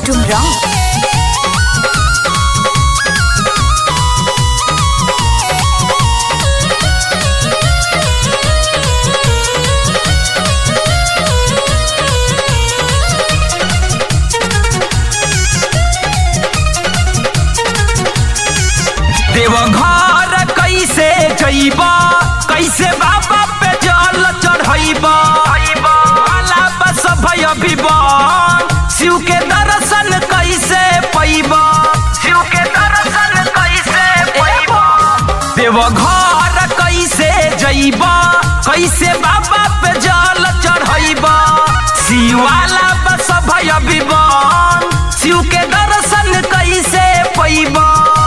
डुमराव देवघर कैसे जइब कैसे बाबा पे जल चढ़ब भला बस भय विवन शिव के दर्शन कैसे पैब शिव के दर्शन कैसे पैब देवघर कैसे जइब कैसे बाबा पे जल चढ़ब शिवाला बस भय विवन शिव के दर्शन कैसे पैब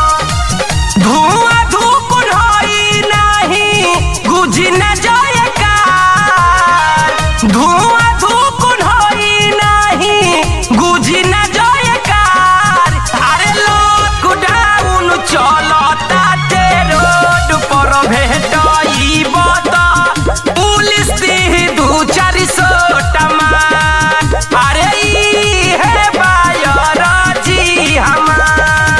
धुआं धूप ढोई नहीं गुजी न जाएगा धुआं धूप ढोई नहीं गुजी न जाएगा अरे लॉकडाउन चलता ते रोड पर भेटई बता पुलिस दी दू चार सौ टमाट अरे ई है बायर जी हमार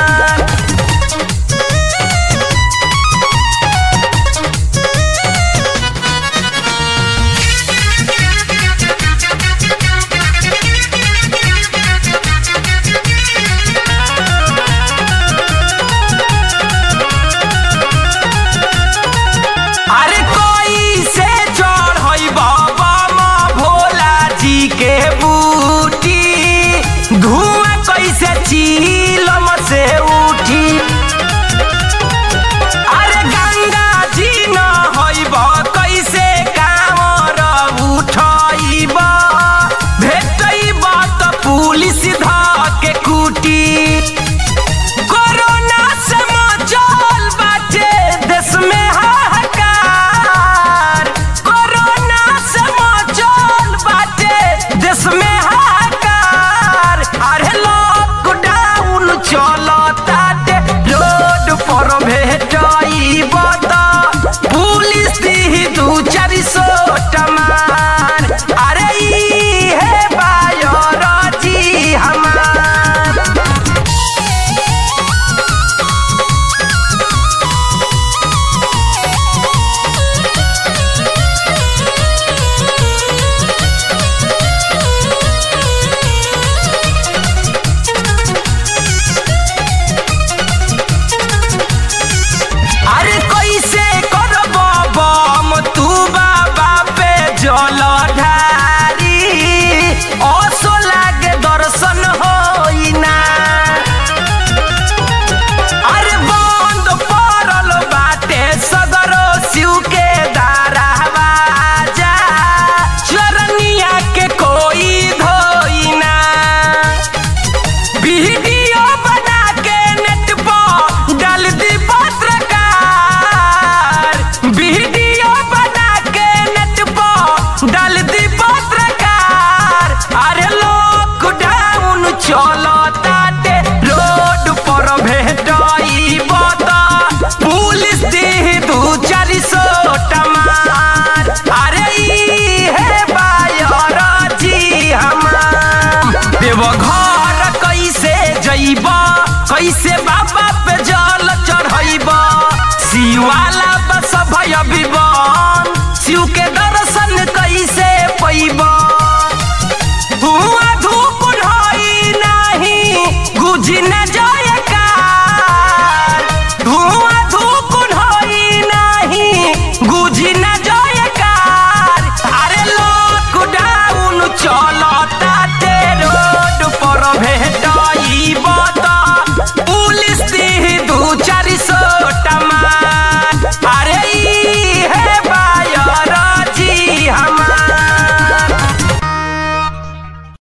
अरे कोई से चढ़ई बाबा माँ भोला जी के बूटी धुआं कैसे ची